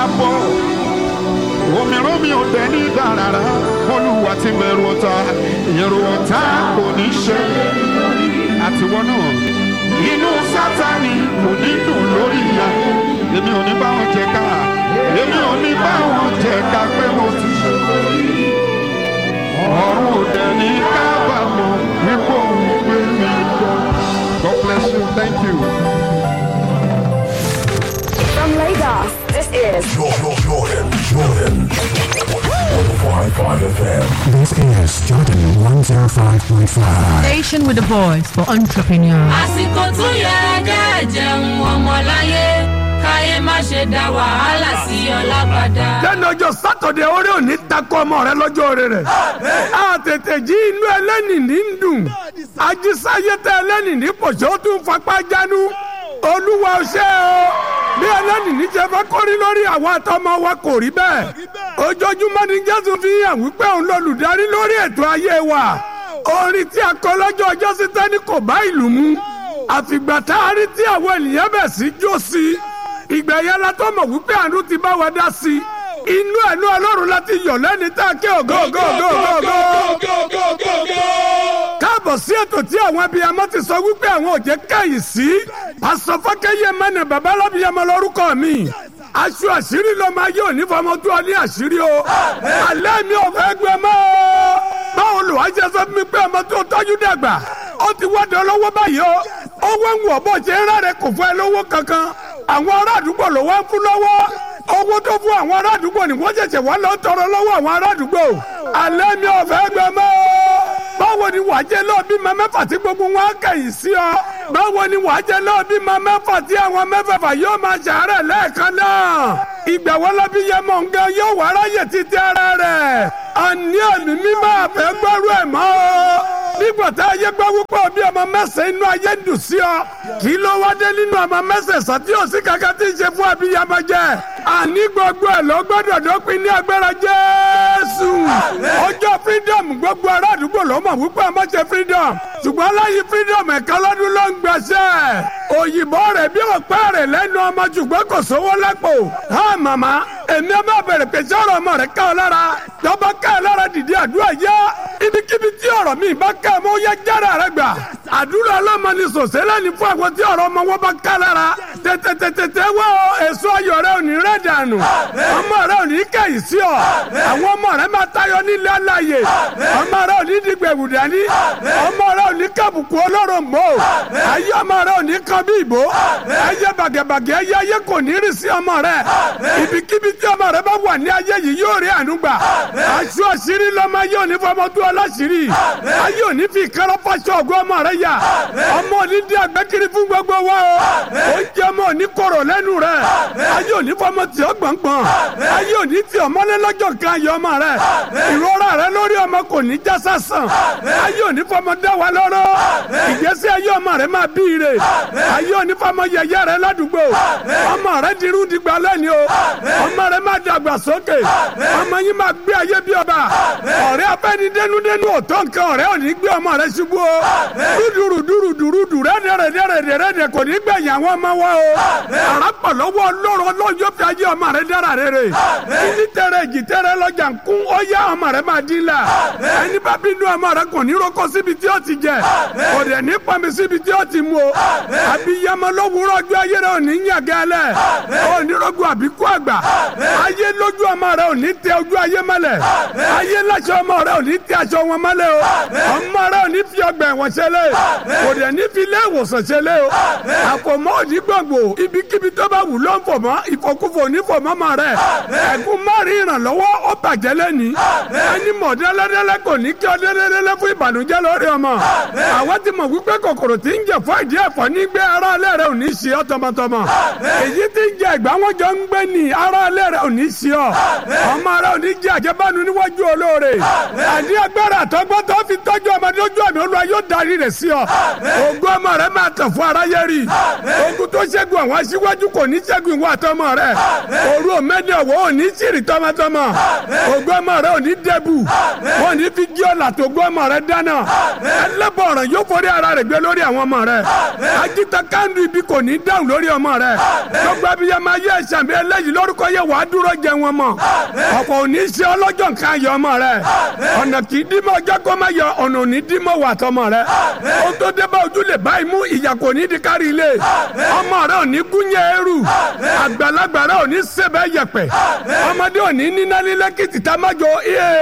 àbọ̀ òmíràn mi ò dẹ̀ ní ìgbà rárá olúwa ti bẹ̀rù ọ̀tá ìyẹ̀rù ọ̀tá kò ní ṣe àtiwọ́ náà inú sátani kò ní dùn lórí ìyá èmi ò ní bá wọn jẹ ká èmi ò ní bá wọn jẹ ká pé mo ti ṣe ọ̀run ò dẹ̀ ní kábàámọ̀ wípé òun gbé mi lọ. God bless you. Thank you. From Lagos, this is Jordan, Jordan, Jordan. 105.5 FM. This is Jordan 105.5. Station with a voice for entrepreneurs. àsìkò tó yẹ kẹ́ jẹun ọmọláyé káyé má ṣe dá wàhálà sí ọlá padà. lẹ́nu ọjọ́ sátọ̀dẹ̀ orí òní takọ ọmọ rẹ lọ́jọ́ orí rẹ̀. a tètè jí inú ẹlẹ́nì ní ń dùn. ajísáyé tẹ ẹlẹ́nì ní pọ̀ṣẹ́ ó tún fapá jánu. olúwa ṣe o bí ẹlẹ́nì ní jẹ́ fẹ́ kórí lórí àwọn àtọmọ wa kò rí bẹ́ẹ̀. ojoojúmọ́ ni jésù fi hàn wípé òun lolùdarí lórí ètò ayé wa. orin tí a kọ lọ́jọ́ ọjọ́ sí tẹ́ni kò bá ìlú mu. àfìgbà tá a rí tí àwọn ènìyàn bẹ̀ sí jó sí i ìgbà yẹn la tó mọ̀ wípé àánú ti bá wa dá sí i inú ẹ̀nu ọlọ́run láti yọ̀ lẹ́ni tá a ké ògo ògo ògo ògo ògo. káàbọ̀ sí ètò tí àwọn abiyamọ ti sọ wípé àwọn ò jẹ́ kẹ́yìn sí pásọ fákẹ́yẹ mẹ́nà babalábíyamọ lórúkọ mi aṣọ àṣírí ló máa yóò ní fọmọ tó ọ ní àṣírí o alẹ́ mi ò fẹ́ gbẹ mọ́ o báwo lò wá ṣe sọ fún mi pé ọmọ tó tọ́jú dàgbà ó ti wọ́dọ̀ lọ́wọ́ báyìí o owó ń wọ̀ bó ṣe ń rárẹ̀ kò fún ẹ lówó kankan àwọn ará àdúgbò ló wá ń fún lọ́wọ́ owó tó fún àwọn ará àdúgbò ni wọ́n ṣẹ̀ṣẹ̀ wá lọ tọrọ lọ́wọ́ àwọn ará àdúgbò alẹ́ mi ò fẹ́ gbẹ mọ́ báwo ni wàá jẹ́ lọ́ọ́ bímọ mẹ́fà tí gbogbo wọn á kẹ̀yìn sí ọ báwo ni wàá jẹ́ lọ́ọ́ bímọ mẹ́fà tí àwọn mẹ́fẹ̀fà yóò máa ṣàárẹ̀ lẹ́ẹ̀kan náà ìgbà wọn lọ bí yẹmọ nǹkan yóò wá ráyè títí ara rẹ̀ àní ẹ̀mí mímọ́ àfẹ́ gbọ́rú ẹ̀ mọ́ o nígbà tá a yẹ gbọ́ wípé bí ọmọ mẹ́sàn-án inú ayé ń dùn sí ọ kí ló wá dé nínú ọmọ mẹ́sàn-án sọ tí ò sí kankan tí ń ṣe fún abiyamọ jẹ àní gbogbo ẹ̀ ló gbọ́dọ̀ dópin ní agbára jésù ọjọ́ freedom gbogbo ará àdúgbò ló mọ̀ wípé ọmọ ṣe freedom ṣùgbọ́n láyé freedom ẹ̀ka lọ́dún ló ń gbẹ̀ṣẹ̀ òyìnbó rẹ̀ bí ọ̀pẹ́ rẹ̀ lẹ́nu ọmọ ṣùgbọ́n kò sówó lápò ha màmá èmi ọmọ bẹ̀rẹ̀ pé sọ̀rọ̀ ọmọ rẹ̀ ká ọ lára tọ́ba ká ọ lára dìde àdúrà yá ibikíbi tí ọ̀rọ̀ mi bá ká ọmọ yẹ jára rẹ gbà àdúrà ọlọ́mọ ni sòsélẹ̀ ní fún àwọn tí ọ̀rọ̀ ọmọ wọn bá ká lára tètètètè wọ èso ayọ̀ rẹ ò ní rẹ̀ dànù ọmọ rẹ ò ní kẹ̀yìn sí ọ àwọn ọmọ rẹ máa tayọ nílé aláyè ọmọ rẹ ò ní dìgbẹ̀wù dání ọmọ rẹ ò ní kàbùkù ọlọ́run mọ́ ayé ọmọ rẹ ò ní kan bí ìbò ayé bàgẹ̀bàgẹ̀ ayé ayé kò ní rí sí ọmọ rẹ ibikíbi tí ọmọ rẹ bá wà ní ayé yìí yóò rí àánú gbà aṣọ àṣírí lọmọ ayé òní fọmọ tó aláṣírí ayé òní fi kárọ́ fàṣọ ọgọ́ ọmọ rẹ yà ọmọ òní dí àgbẹ́kiri fún gbogbo wa o ó jẹ́ ọmọ òní kọ̀rọ̀ lẹ́nu rẹ ayé òní fọmọ tí ó gbọ̀ngbọ̀n ayé òní tí ọmọlé lọ́jọ́ kan ayé ọmọ rẹ ìrora rẹ lórí ọmọ kò ní já sásàn ayé òní fọmọ dá wa lọ́rọ́ ìgbésí ayé ọmọ rẹ máa bí ire ayé òní fọmọ yẹyẹ rẹ ládùúgbò ọmọ rẹ dirú dìgbà lẹ́ni o ọmọ rẹ máa dàgbà sókè ọmọ yín máa gbé ayé bí ọba ọ̀rẹ́ afẹ́ni dénúdénú òtọ́ nǹkan ọ̀rẹ́ ò ní gbé ọmọ rẹ ṣubú o dúdúrú dúrú dúrú dúrú rẹ́dẹ̀rẹ̀dẹ̀rẹ̀dẹ̀ kò ní gbẹ̀yìn àwọn ọmọ wa o àràpọ̀ lọ́wọ́ ọlọ́run ọlọ́run yóò fi ayé ọmọ rẹ dára rere ní tẹrẹ èjì tẹrẹ lọ́jà ń kún ó yá ọmọ rẹ máa dín la ẹni bá bínú ọmọ rẹ kò ní roko síbi tí ó ti jẹ kò dẹ̀ ní pọnmi síbi tí ó ti mu o àbíyamọ lówùúrọ̀ ọjọ́ ayé rẹ ò ní yàgẹ́lẹ̀ ò ní rogun àbíkú àgbà ayé lójú ọmọ rẹ ò ní tẹ ojú ayé mọ́lẹ̀ ayé láṣọ ọmọ rẹ ò ní tẹ aṣọ wọn mọ́lẹ̀ o ọmọ rẹ ò ní fi ọgbà ẹ̀wọ̀n ṣẹlẹ̀ kò dẹ̀ ní fi ilé ìwòsàn ṣẹlẹ̀ o àfọmọ́ òní gbòǹgbò ibikíbi tó bá wù ló ń fọmọ́ ìfọkúfọ ní fọmọ́ mọ́ rẹ ẹ̀gún márùn ìrànlọ́wọ́ ó bàjẹ́ lẹ́ni ẹni mọ̀ dẹ́lẹ́dẹ́lẹ́ kò ní kí ọ dẹ́lẹ́dẹ́lẹ́ fún ìbànújẹ́ lórí ọmọ àwọn ti mọ̀ wípé kòkòrò tí ń jẹ fún ìdí ẹ̀fọ́ ní gbé ara alẹ́ rẹ ò ní ṣe ọ́ tọmọtọmọ èyí tí ń jẹ ìgbà wọn jọ ń gbé ní ara alẹ́ rẹ ò ní ṣe ọ́ ọmọ rẹ ò ní jẹ àjẹbánu níwájú olóore àní agbára àtọgbọ́n tó fi tọ́jú ọmọ lójú àmì olúwa yóò darí rẹ̀ sí ọ ògùn ọmọ rẹ máa tàn fún aráyé rí ogun tó ṣẹ́gun àwọn aṣíwájú kò ní ṣẹ́gun ìwọ àtọmọ rẹ òru òmẹ́ni ọ̀wọ́ ò ní ṣìrì tọmọtọmọ ògùn ọmọ rẹ ò ní dẹ́bù wọn ò ní fi jí ọ̀là tó gbọ́ ọmọ rẹ dáná ẹlẹ́bọ̀ ọ̀ràn yóò forí ara rẹ̀ gbé lórí àwọn ọmọ rẹ ajíta kándù ibi kò ní dáhùn lórí ọmọ rẹ gbogbo abiyamọ ayé ẹ̀sàmì eléyìí lórúkọ yẹ wàá dúró jẹ wọn mọ ọ̀pọ̀ ò ní ṣe ọlọ́jọ́ nǹkan ayọ̀ ọmọ rẹ ọ̀nà kì í dímọ̀ ọjọ́ kó má yọ ọ̀nà ò ní dímọ̀ wà tọmọ rẹ ó tó dé bá ojú lè báyìí mú ìyà kò ní di kárí ilé ọmọ rẹ ò ní gúnyẹ eru àgbàlagbà rẹ ò ní sèbẹ yẹpẹ ọmọdé ò ní níná lílẹ kìtì tá má jọ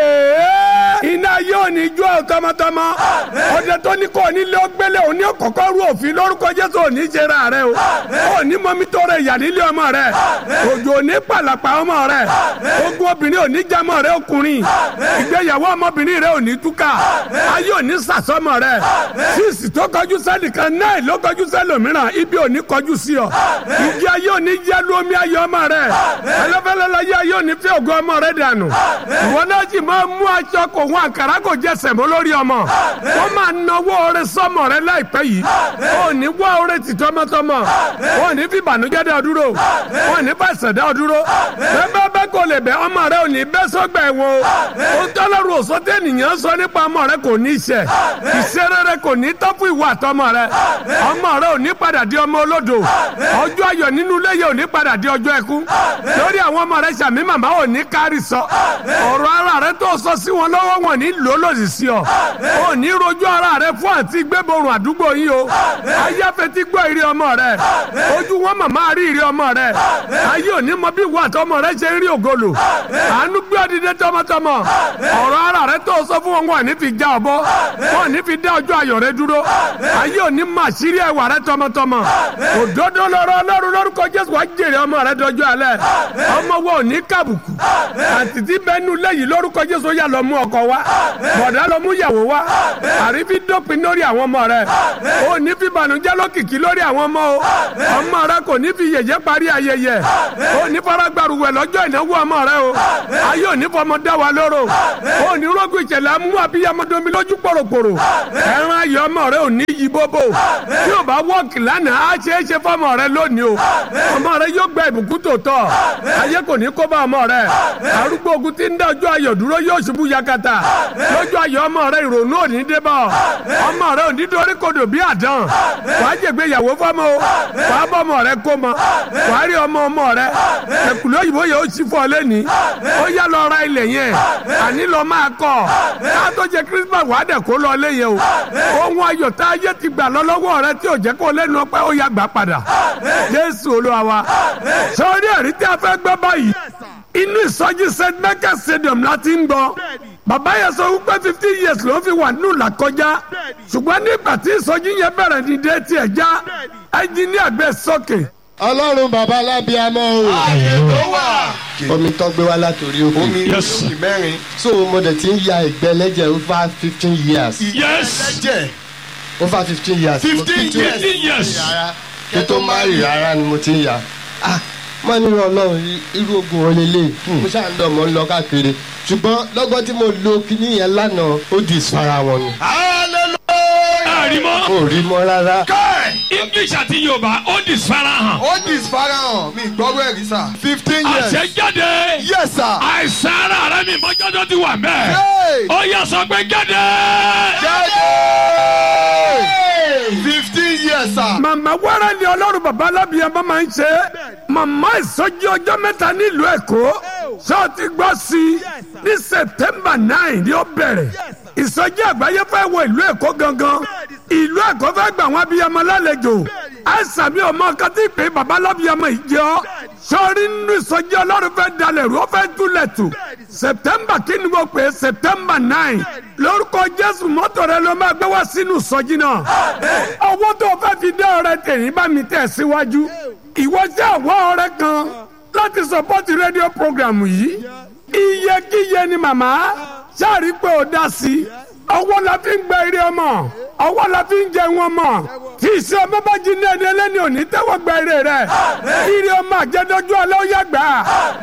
iná ayé ò ní jó ọ tọmọtọmọ ọdẹ tó ní kò ní lé ọgbẹlẹ ò ní kọ́kọ́ rú òfin lórúkọ jésù ò ní jẹra rẹ o ò ní mọmi tó rẹ yà nílé ọmọ rẹ òjò ò ní pàlàpà ọmọ rẹ ogun obìnrin ò ní jamọ rẹ ọkùnrin ìgbéyàwó ọmọbìnrin rẹ ò ní túkà ayé ò ní sàsọmọ rẹ sísì tó kọjú sẹ́nìkan náà ló kọjú sẹ́lòmíràn ibi ò ní kọjú sí ọ ìdí ayé ò ní yẹ lómi ayé ọmọ rẹ ẹlẹ́fẹ́lẹ́ láyé ayé ò ní fẹ́ ògo ọmọ rẹ dànù ìwọ náà sì máa mú aṣọ kò hún àkàrà kò jẹ sẹ̀mó lórí ọmọ wọ́n máa náwó ọrẹ sọmọ rẹ láìpẹ́ yìí ò ní wá ọrẹ tì tọmọtọmọ ò ní fi ìbànújẹ́ dá ọ dúró ò ní fàṣẹ dá ọ dúró bẹ́ẹ̀ bẹ́ẹ̀ kò lè bẹ́ ọmọ rẹ ò ní bẹ́ sọ́gbà ẹ̀wọ̀n o tọ́lọ́rù òsọ́tẹ́ ènìyàn sọ nípa ọmọ rẹ kò ní iṣẹ́ ìṣeré rẹ kò ní tọ́ fún ìwà àtọmọ rẹ ọmọ rẹ ò ní padà di ọmọ olódo ọjọ́ ayọ̀ nínú ilé yẹ ò ní padà di ọjọ́ ẹkún lórí àwọn ọmọ rẹ sàmì màmá ò ní kárì sọ ọ̀rọ̀ ara rẹ tó sọ sí wọn lọ́wọ́ wọn ní lò lòdì sí ọ ò ní rojú ara rẹ fún àti gbẹ́bọ̀rùn àdúgbò yín o ayáfẹ́ ti gbọ́ ìrì ọmọ rẹ ojú wọn màmá rí ìrì ọmọ rẹ ayé ò ní mọ bí ìwà àtọmọ rẹ ṣe ń rí ògolo àánú gbé ọdídé tọmọtọmọ ọ̀rọ̀ ara rẹ tó sọ fún wọn wọn ní fi já ọbọ wọn ní fi dá ọjọ́ ayọ̀ rẹ dúró ayé ò ní máa ṣírí ẹwà rẹ tọmọtọmọ òdodo lọ́rọ̀ Ọlọ́run lórúkọ Jésù wàá jèrè ọmọ rẹ dọjọ́ alẹ́ ọmọ wọn ò ní kàbùkù àtìtì bẹnu lẹ́yìn lórúkọ Jésù yà lọ mú ọkọ wa bọ̀dá lọ mú yàwó wa àrífi dópin lórí àwọn ọmọ rẹ ò ní fi bànújẹ́ lókìkí lórí àwọn ọmọ o ọmọ rẹ kò ní fi yẹ̀yẹ́ parí ayẹyẹ ò ní faragbaruwẹ̀ lọ́jọ́ ìnáwó ọmọ rẹ o ayé ò ní fọmọ dá wa lóró ò ní rọ́gùn ìṣẹ̀lẹ̀ amú abiyamọdomi lójú pòròpòrò ẹran ayọ̀ ọmọ rẹ ò ní yí bóbó tí ò bá wọ́ọ̀kì lánàá á ṣe é ṣe fọmọ rẹ lónìí o ọmọ rẹ yóò gba ìbùkún tòótọ́ ayé kò ní kó bá ọmọ rẹ arúgbó ogun tí ń dá ọjọ́ ayọ̀ dúró yóò ṣubú yakata lójú ayọ̀ ọmọ rẹ ìrònú ò ní dé bá ọ ọmọ rẹ ò ní dorí kodò bí àdán wàá jẹgbẹ ìyàwó fọmọ o wàá bọ ọmọ rẹ kó mọ wàá rí ọmọ ọmọ rẹ ẹkùnlé òyìnbó yẹn ó sì fọ lẹ́ni ó yá lọ ra ilẹ̀ yẹn àní lọ máa kọ́ ká tó jẹ Christmas wàá dẹ̀ kó lọ lé yẹn o ohun ayọ̀ tá a yẹ ti gbà lọ lọ́wọ́ rẹ tí ò jẹ́ kó lẹ́nu ọpẹ́ ó yá gbà padà Jésù Olúwa wa sọ́ọ́rí ẹ̀rí tí a fẹ́ gbọ́ báyìí inú ìsọjí st michael stadium la ti ń gbọ́ bàbá yẹn sọ wípé fifteen years ló fi wà nínú làkọjá ṣùgbọ́n nígbà tí ìsọjí yẹn bẹ̀rẹ̀ ní dé tiẹ̀ já ẹnjìníà gbé sókè. ọlọ́run bàbá alábíàmọ́ o. ààyè tó wà. omi tó gbé wá látòrí òkè. omi lóṣù mẹ́rin. so mo dẹ̀ ti ń ya ìgbẹ́ lẹ́jẹ̀ over fifteen years. yes. lẹ́jẹ̀. over fifteen years. fifteen years. fifteen years. kí tó má rí rárá ni mo ti ń ya. ah mo ní ọlọ́run irú ogun wọn lélẹ̀ mo ṣáà ń lọ mo ń lọ káàkiri ṣùgbọ́n lọ́gọ́ tí mo lo kinní yẹn lánàá ó di ìsara wọn ni. hallelujah. rí mọ́. kò rí mọ́ rárá. káì. english àti yorùbá ó di farahàn. ó di farahàn mi gbọ́rọ̀ ẹ̀rí sà. fifteen years. àṣẹjáde. yes sir. àìsàn ara rẹ mi mọ́jọ́ tó ti wà mẹ́. Hey! ó yẹ sọ pé jáde. jáde. fifteen years sir. màmá wẹ́rẹ́ ni ọlọ́run bàbá alábìyàmọ́ máa ń ṣe màmá ìsọjí ọjọ́ mẹ́ta nílùú èkó ṣọ́ọ̀tì gbọ́ sí i ní september nine ni ó bẹ̀rẹ̀ ìsọjí àgbáyé fẹ́ wọ ìlú èkó gangan ìlú èkó fẹ́ gbà wọn abiyamọ lálejò àìsàn mi ò mọ nǹkan tí ìpè bàbá alábìyamọ yìí jẹ́ ọ́ sọ́ọ́rí nínú ìsọjí ọlọ́run fẹ́ dalẹ̀ rú ó fẹ́ túlẹ̀ tù september kí ni mo pè é september nine lórúkọ jésù mọ́tò rẹ ló máa gbé wá sínú ìsọjí náà owó tó o fẹ́ fi dé ọrẹ tèmi bá mi tẹ̀ síwájú ìwọ jẹ́ àwọn ọrẹ kan láti sọpọ́tì rédíò programu yìí iyekíye ni màmá sáàrí pé ó dá sí i ọwọ́ la fi ń gba eré ọmọ ọwọ́ la fi ń jẹun ọmọ tí ìṣe ọmọ bá jí ní ẹni ẹlẹ́ni òní tẹ́wọ́ gba eré rẹ̀ eré ọmọ àjẹdọ́jú alẹ́ ó yá gbà á ní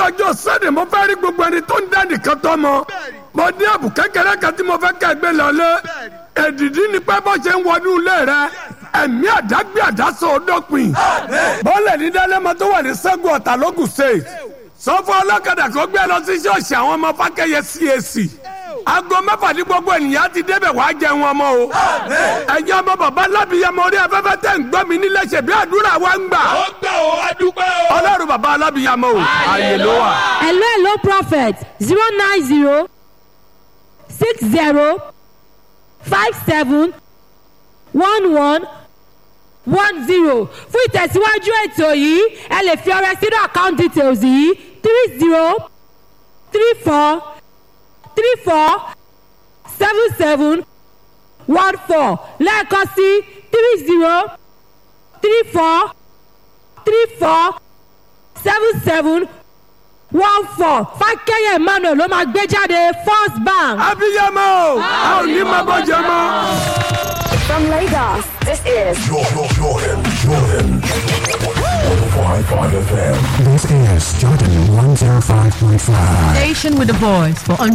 ọjọ́ sẹ́ni mo fẹ́ rí gbogbo ẹni tó ń dá nìkan tọ́ mọ mo ní àbù kékeré kan tí mo fẹ́ kẹ́ gbé lọlé èdìdí ni pé bó ṣe ń wọnú ilé rẹ ẹ̀mí àdágbé àdásọ ọdọ́pin bọ́ọ̀lù ní dálẹ́mọ tó wà ní sẹ́gun ọ̀tà lógùn state sọ fún ọlọ́kadà kó gbé lọ sí ṣọ́ọ̀ṣì àwọn ọmọ fákẹ́yẹ CAC aago mẹ́fà ní gbogbo ènìyàn ti débẹ̀ wá jẹun ọmọ o ẹ̀yin ọmọ bàbá alábìyamọ orí afẹ́fẹ́ tẹ̀ ń gbọ́ mi nílẹ̀ ṣe bí àdúrà wa ń gbà ó gbà ó adúpẹ́ o. ọlọ́run bàbá alábìyamọ o ààyè ló wà. hello hello prophet zero nine zero six zero five seven one one one zero fún ìtẹ̀síwájú ètò yìí ẹ lè fi ọrẹ sínú account details yìí three zero three four three four seven seven one four lẹ́ẹ̀kan sí three zero three four three four seven seven one four fákẹ́yẹ̀ emmanuel ló máa gbé jáde first bank. abiyamọ o a ò ní máa bọ́ jẹ mọ́. From Lagos, this is Jordan, Jordan, Jordan. 105.5 FM. This is Jordan 105.5. Station with a voice for